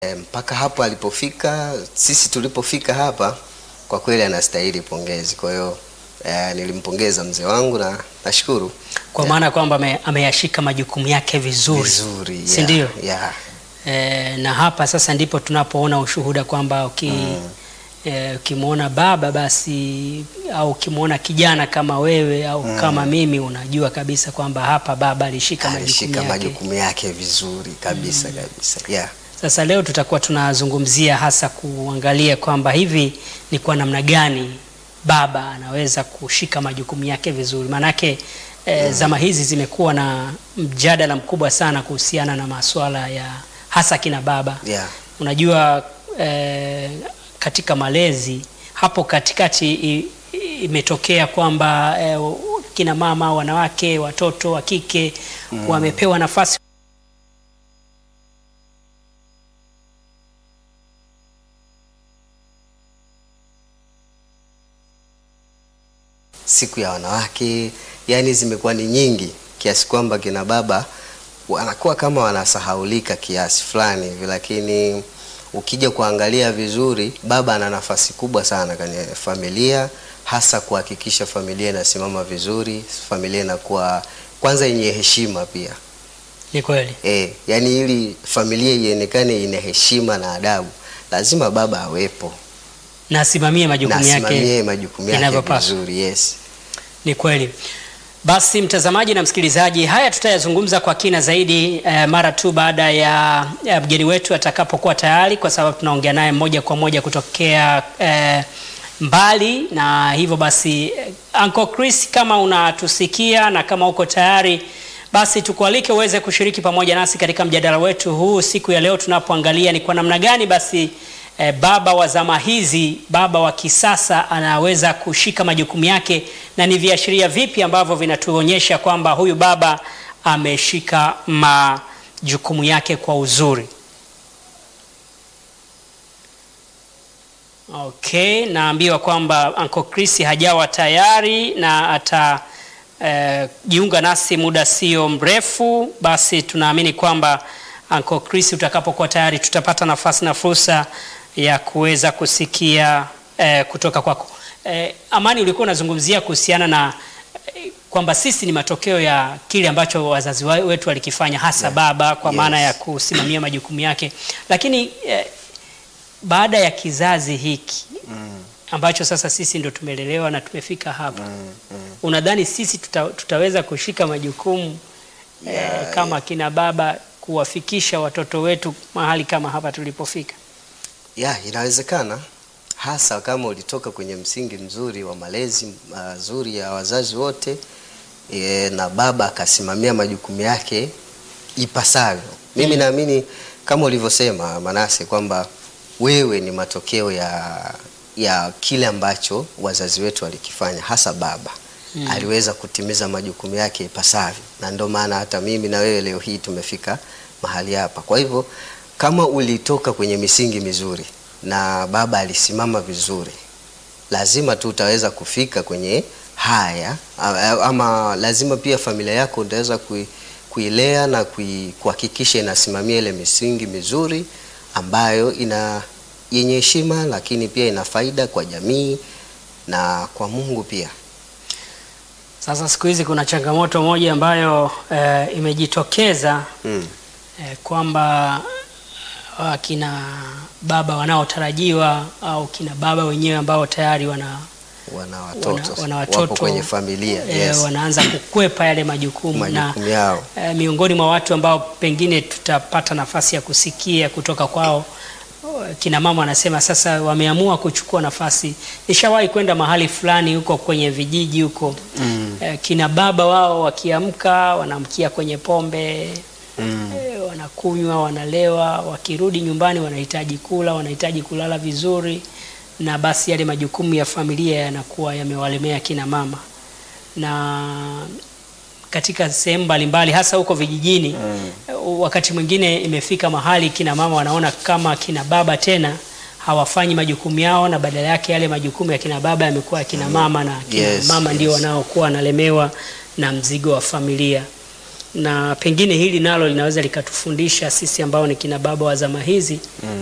E, mpaka hapo alipofika, sisi tulipofika hapa, kwa kweli anastahili pongezi. Kwa hiyo e, nilimpongeza mzee wangu na nashukuru kwa maana kwamba ame- ameyashika majukumu yake vizuri, vizuri, si ndio? yeah. E, na hapa sasa ndipo tunapoona ushuhuda kwamba uki e, ukimwona baba basi au ukimwona kijana kama wewe au kama mimi unajua kabisa kwamba hapa baba alishika majukumu alishika yake. majukumu yake vizuri kabisa kabisa yeah. Sasa leo tutakuwa tunazungumzia hasa kuangalia kwamba hivi ni kwa namna gani baba anaweza kushika majukumu yake vizuri. Maanake e, zama hizi zimekuwa na mjadala mkubwa sana kuhusiana na masuala ya hasa kina baba. Yeah. Unajua e, katika malezi hapo katikati i- i- imetokea kwamba e, kina mama, wanawake, watoto wa kike wamepewa nafasi siku ya wanawake, yani zimekuwa ni nyingi kiasi kwamba kina baba wanakuwa kama wanasahaulika kiasi fulani hivi, lakini ukija kuangalia vizuri, baba ana nafasi kubwa sana kwenye familia, hasa kuhakikisha familia inasimama vizuri, familia inakuwa kwanza yenye heshima pia. ni kweli. E, yani ili familia ionekane ina heshima na adabu, lazima baba awepo na asimamie na majukumu yake asimamie majukumu yake inavyopaswa. vizuri. Yes. Ni kweli. Basi mtazamaji na msikilizaji, haya tutayazungumza kwa kina zaidi eh, mara tu baada ya ya mgeni wetu atakapokuwa tayari, kwa sababu tunaongea naye moja kwa moja kutokea eh, mbali, na hivyo basi eh, Uncle Chris, kama unatusikia na kama uko tayari basi tukualike uweze kushiriki pamoja nasi katika mjadala wetu huu siku ya leo, tunapoangalia ni kwa namna gani basi eh, baba wa zama hizi, baba wa kisasa anaweza kushika majukumu yake, na ni viashiria vipi ambavyo vinatuonyesha kwamba huyu baba ameshika majukumu yake kwa uzuri. Okay, naambiwa kwamba Uncle Chris hajawa tayari na ata eh, jiunga nasi muda sio mrefu. Basi tunaamini kwamba Uncle Chris utakapokuwa tayari tutapata nafasi na fursa ya kuweza kusikia eh, kutoka kwako. Eh, Amani, ulikuwa unazungumzia kuhusiana na eh, kwamba sisi ni matokeo ya kile ambacho wazazi wa- wetu walikifanya hasa baba kwa Yes. maana ya kusimamia majukumu yake, lakini eh, baada ya kizazi hiki ambacho sasa sisi ndo tumelelewa na tumefika hapa unadhani sisi tuta, tutaweza kushika majukumu eh, kama kina baba kuwafikisha watoto wetu mahali kama hapa tulipofika? Ya, inawezekana hasa kama ulitoka kwenye msingi mzuri wa malezi mazuri ya wazazi wote e, na baba akasimamia majukumu yake ipasavyo. Mimi naamini kama ulivyosema Manase kwamba wewe ni matokeo ya ya kile ambacho wazazi wetu walikifanya, hasa baba aliweza kutimiza majukumu yake ipasavyo, na ndio maana hata mimi na wewe leo hii tumefika mahali hapa. Kwa hivyo kama ulitoka kwenye misingi mizuri na baba alisimama vizuri, lazima tu utaweza kufika kwenye haya a- ama lazima pia familia yako utaweza kui, kuilea na kui, kuhakikisha inasimamia ile misingi mizuri ambayo ina yenye heshima, lakini pia ina faida kwa jamii na kwa Mungu pia. Sasa siku hizi kuna changamoto moja ambayo eh, imejitokeza Mm. eh, kwamba uh, kina baba wanaotarajiwa au kina baba wenyewe ambao tayari wana Wana watoto, wana wapo watoto kwenye familia eh, yes. wanaanza kukwepa yale majukumu, majukumu na yao eh, miongoni mwa watu ambao pengine tutapata nafasi ya kusikia kutoka kwao eh, kina mama wanasema sasa wameamua kuchukua nafasi. Nishawahi kwenda mahali fulani huko kwenye vijiji huko mm. eh, kina baba wao wakiamka wanamkia kwenye pombe Mm. eh, wanakunywa, wanalewa, wakirudi nyumbani wanahitaji kula, wanahitaji kulala vizuri, na basi yale majukumu ya familia yanakuwa yamewalemea kina mama, na katika sehemu mbalimbali hasa huko vijijini Mm. wakati mwingine imefika mahali kina mama wanaona kama kina baba tena hawafanyi majukumu yao, na badala yake yale majukumu ya kina baba yamekuwa ya kina mama, na kina Yes, mama ndio yes. wanaokuwa wanalemewa na mzigo wa familia. na pengine hili nalo linaweza likatufundisha sisi ambao ni kina baba wa zama hizi